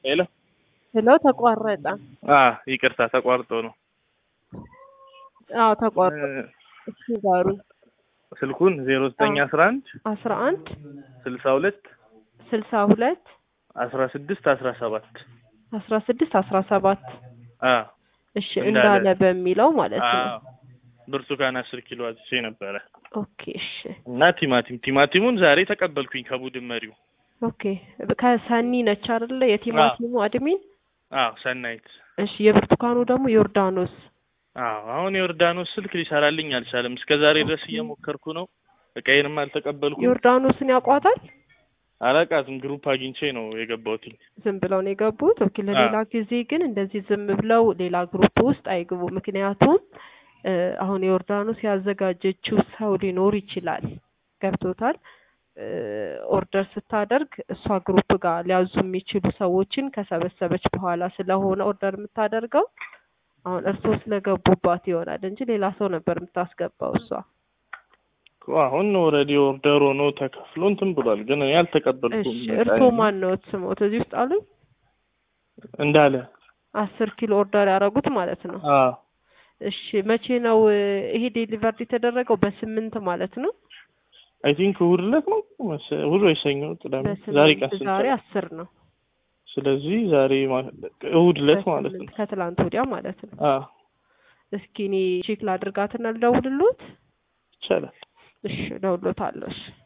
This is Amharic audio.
ሄሎ ሄሎ ተቋረጠ። አ ይቅርታ ተቋርጦ ነው። አዎ ተቋረጠ። እ፣ እስኪ ጋሩ ስልኩን ዜሮ ዘጠኝ አስራ አንድ አስራ አንድ ስልሳ ሁለት ስልሳ ሁለት አስራ ስድስት አስራ ሰባት አስራ ስድስት አስራ ሰባት አ እሺ እንዳለ። እንዳለ በሚለው ማለት አ ነው። ብርቱካን አስር ኪሎ አዝቼ ነበረ ኦኬ እሺ እና ቲማቲም ቲማቲሙን ዛሬ ተቀበልኩኝ ከቡድን መሪው። ኦኬ ከሰኒ ነች አይደለ የቲማቲሙ አድሚን? አዎ ሰናይት። እሺ የብርቱካኑ ደግሞ ዮርዳኖስ። አዎ አሁን የዮርዳኖስ ስልክ ሊሰራልኝ አልቻለም። እስከ ዛሬ ድረስ እየሞከርኩ ነው። እቃዬንም አልተቀበልኩም። ዮርዳኖስን ያውቋታል? አላቃትም ግሩፕ አግኝቼ ነው የገባሁትኝ። ዝም ብለው ነው የገቡት። ኦኬ ለሌላ ጊዜ ግን እንደዚህ ዝም ብለው ሌላ ግሩፕ ውስጥ አይግቡ። ምክንያቱም እ፣ አሁን የዮርዳኖስ ያዘጋጀችው ሰው ሊኖር ይችላል። ገብቶታል? እ፣ ኦርደር ስታደርግ እሷ ግሩፕ ጋር ሊያዙ የሚችሉ ሰዎችን ከሰበሰበች በኋላ ስለሆነ ኦርደር የምታደርገው አሁን እርስዎ ስለገቡባት ይሆናል እንጂ ሌላ ሰው ነበር የምታስገባው እሷ። እኮ አሁን ኦልሬዲ ኦርደር ሆኖ ተከፍሎ እንትን ብሏል፣ ግን እኔ አልተቀበልኩም። እሺ እርስዎ ማን ነው ስሞት እዚህ ውስጥ አሉኝ? እንዳለ አስር ኪሎ ኦርደር ያደረጉት ማለት ነው። አዎ እሺ መቼ ነው እ፣ ይሄ ዴሊቨርድ የተደረገው? በስምንት ማለት ነው። አይ ቲንክ እሑድ ዕለት ነው መሰ- እሑድ ወይ ሰኞ ቅዳሜ፣ ዛሬ በስምንት ቀን ስንት ዛሬ ነው? አስር ነው። ስለዚህ ዛሬ ማለት እሑድ ዕለት ማለት ነው። በስምንት ከትላንት ወዲያ ማለት ነው። አዎ እስኪ እኔ ቼክ ላድርጋትና ልደውልሎት። ይቻላል። እሺ እደውልሎታለሁ። እሺ